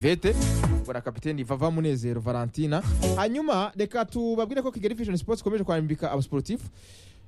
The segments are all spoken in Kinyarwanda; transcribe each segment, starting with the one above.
vete bora kapiteni vava munezero valentina hanyuma reka tubabwire ko kigali vision sports ikomeje kwambika abasiporutifu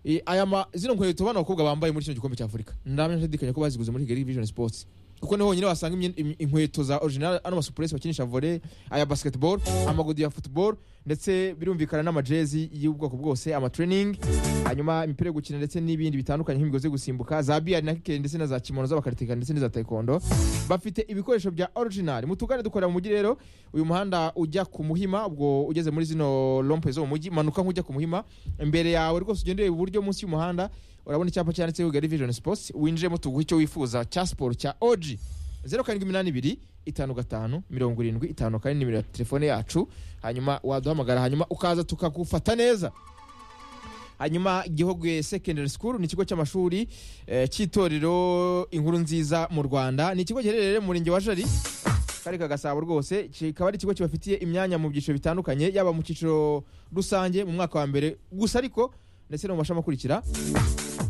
Eh, aya ma zino nkweto bano bakobwa bambaye muri kino gikombe cya afurika ndamya nshidikanya ko baziguze muri kigali vision sports kuko niho honyine wasanga imyenda- im- inkweto za original ano masupuresi bakinisha volley aya basketball amagodi ya football ndetse birumvikana n'amajezi y'ubwoko bwose amatraining hanyuma imipira yo gukina ndetse n'ibindi bitandukanye nk'imigozi yo gusimbuka za biyari na kikeri ndetse na za kimono z'abakaritika ndetse n'iza taekwondo bafite ibikoresho bya original mu tugane dukorera mu mujyi rero uyu muhanda ujya ku muhima ubwo ugeze muri zino lompe zo mu mujyi manuka nk'ujya ku muhima imbere yawe rwose ugende ureba iburyo munsi y'umuhanda urabona icyapa cyanditseho Kigali Vision Sports winjiremo tuguha icyo wifuza cya siporo cya OG zeru karindwi iminani ibiri itanu gatanu mirongo irindwi itanu kane nimero ya telefone yacu hanyuma waduhamagara hanyuma ukaza tukagufata neza hanyuma gihogwe secondary school ni ikigo cy'amashuri eh, cy'itorero inkuru nziza mu rwanda ni ikigo giherereye mu murenge wa jari kari kagasabo rwose kikaba ari ikigo kibafitiye imyanya mu byiciro bitandukanye yaba mu cyiciro rusange mu mwaka wa mbere gusa ariko ndetse no mu mashami akurikira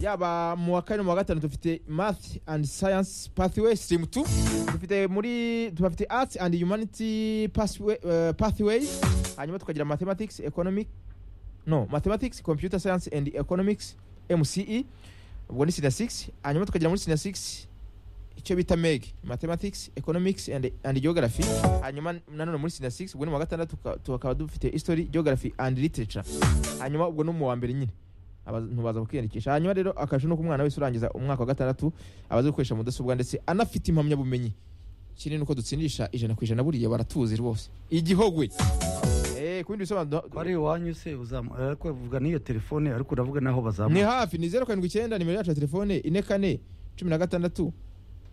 yaba mu wa kane no mu wa gatanu dufite math and science pathway stream 2 dufite muri tubafite arts and humanity pathway, eh, pathways hanyuma tukagira mathematics economic no mathematics computer science and economics mce ubwo ni sina 6 hanyuma tukagira muri sina 6 icyo bita meg mathematics economics and, and geography hanyuma nanone muri sina 6 ubwo ni mu wa gatandatu tuka- tukaba dufite history geography and literature hanyuma ubwo ni mu wa mbere nyine abantu baza kwiyandikisha hanyuma rero akaje nuko umwana wese urangiza umwaka wa gatandatu abazi gukoresha mudasobwa ndetse anafite impamyabumenyi kinini nuko dutsindisha ijana ku ijana buriya baratuzi rwose igihogwe eh ku bindi bisobanuro ko ari iwanyu se uzamu ariko uvuga n'iyo telefone ariko uravuga n'aho ni bazamuka hafi ni zeru karindwi icyenda nimero yacu ya telefone ine kane cumi na gatandatu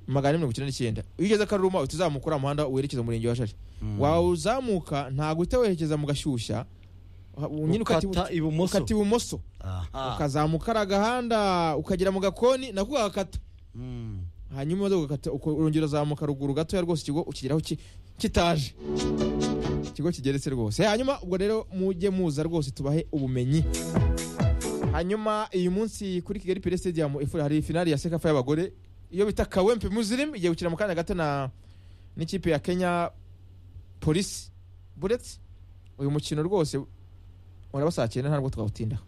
magana ane mirongo icyenda n'icyenda iyo ugeze akaruruma uhita uzamuka uriya muhanda werekeza mu murenge wa shari wawuzamuka ntabwo uhita werekeza mu gashyushya ha- nyine ukata ukata ibu- ibumoso ukata ibumoso Aha. ukazamuka kariya gahanda ukagera mu gakoni nako ugakata Mm. hanyuma imodoka ukata uko- urongera uzamuka ruguru gatoya rwose ikigo ukigeraho ki- kitaje ikigo kigeretse rwose hanyuma ubwo rero mujye muza rwose tubahe ubumenyi hanyuma uyu munsi kuri kigali pire stadium ifu- hari finali ya sekafa y'abagore iyo bita kawempe muzirimu igiye gukina mu kanya gato na n'ikipe ya kenya polisi buretse uyu mukino rwose uraba saa cyenda ntabwo twawutindaho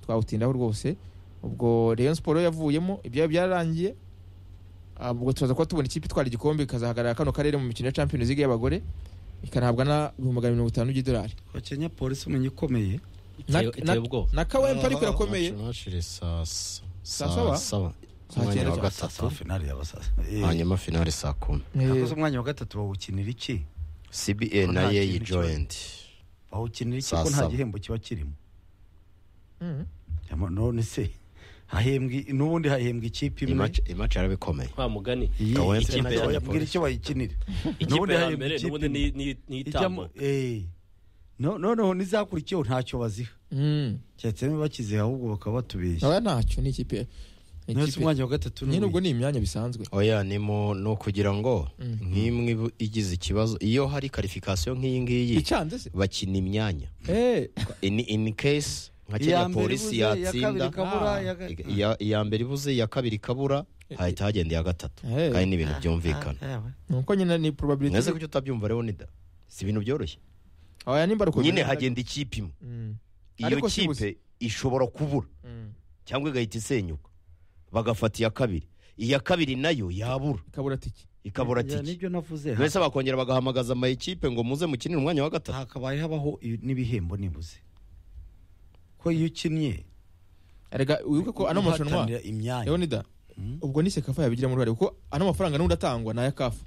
twawutindaho rwose ubwo rayon siporo yavuyemo ibyayo byararangiye Ah, ubwo turaza kuba tubona ikipe itwara igikombe ikazahagarara kano karere mu mikino ya champions league y'abagore ikanahabwa na ibihumbi magana mirongo itanu by'idolari Ko Kenya polisi umenya ikomeye Na- Iteye- na- iteye ubwoba na kawempe ariko irakomeye Nashire saa s- Saa saa saba? saba Saa umwanya cyenda wa cyangwa gatatu finali yabasasa hanyuma finale saa kumi yakoze umwanya wa gatatu bawukinira iki cba Ko na nta yeyi kintu kibaye. joyenti bawukinira iki Saa ko nta saba. gihembo kiba kirimo Mm. Yama- none se hahembwe n'ubundi hahembwa ikipe imwe imaci yarabikomeye wa mugani iyi Kawempe ikipe na Kenya yabwira icyo bayikinira ikipe ya mbere ikipe n'ubundi imwe. ni- ni- ni ijyamo itambo eh. No- noneho n'izakurikiyeho ntacyo baziha Mm. keretse niba bakiziha ahubwo bakaba batubeshya oya ntacyo ni ikipe ni nose ikipe umwanya wa gatatu nyine n'ubundi. ubwo ni imyanya bisanzwe oya ni mu ni ukugira ngo Mm. nk'imwe ibu- igize ikibazo iyo hari karifikasiyo nk'iyi ngiyi icanze se bakina imyanya Eh, ini ini case nka iya kenya mbere polisi ibuze iya kabiri yatsinda ikabura Ah. iya ga- iya- iya mbere ibuze iya kabiri ikabura hahita hagenda iya gatatu Eh. kandi ni ibintu byumvikana Ah, ah, nuko nyine ni mwese probability kuki utabyumva rero nida si ibintu byoroshye oya nimba ari uko nyine bimeze. hagenda ikipe imwe Mm. iyo Ariko si kipe ishobora kubura Mm. cyangwa igahita isenyuka bagafata iya kabiri iya kabiri nayo yabura ikabura tike ikabura ya, tiki nibyo navuze mbese bakongera bagahamagaza amayikipe ngo muze mukinire umwanya wa gatatu hakabaye habaho i- n'ibihembo nibuze ko iyo ukinnye erega wibuke ko ano marushanwa uhatanira imyanya leonida Mm. ubwo ni sekafa yabigiramo uruhare kuko ano mafaranga n'undi atangwa ni aya kafu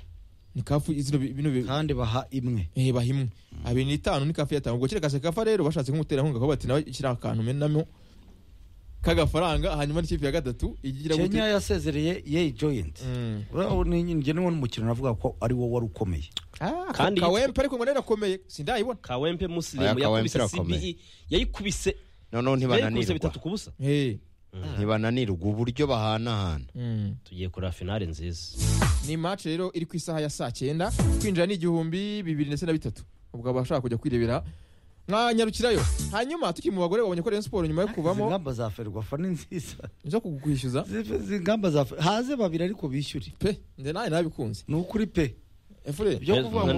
ni kafu izino bi- bino bi- kandi baha imwe eh, bahimwe abiri n'itanu ni kafu yatanga ubwo kereka sekafa rero bashatse nk'umuterankunga aho bati nawe kiriya akantu menamo k'agafaranga hanyuma n'ikipe ya gatatu igira gute? kenya yasezereye yeyi joyinti Mm. njye niwo n'umukino navuga ko ari wo wari ukomeye Ah, ka- Kandi kawempe ariko ngo narakomeye sindayibona kawempe Aya musilimu Kawempe yakubise irakomeye. cbe yayikubise noneho yayikubise ntibananirwa bitatu ku busa Eh. ntibananirwa uburyo bahanahana Mm. tugiye kureba finale nziza ni match rero iri ku isaha ya saa cyenda kwinjira ni igihumbi bibiri ndetse na bitatu ubwo abashaka kujya kwirebera mwanyarukirayo hanyuma tukiri mu bagore babonye ko Rayon siporo nyuma yo izi kuvamo ngamba za ferwafa ni nziza zo kugukwishyuza Izi- izi ngamba za Fer- haze babiri ariko bishyure pe nze nawe nabikunze ni ukuri pe efure byo Yes, kuvuga ngo Muganda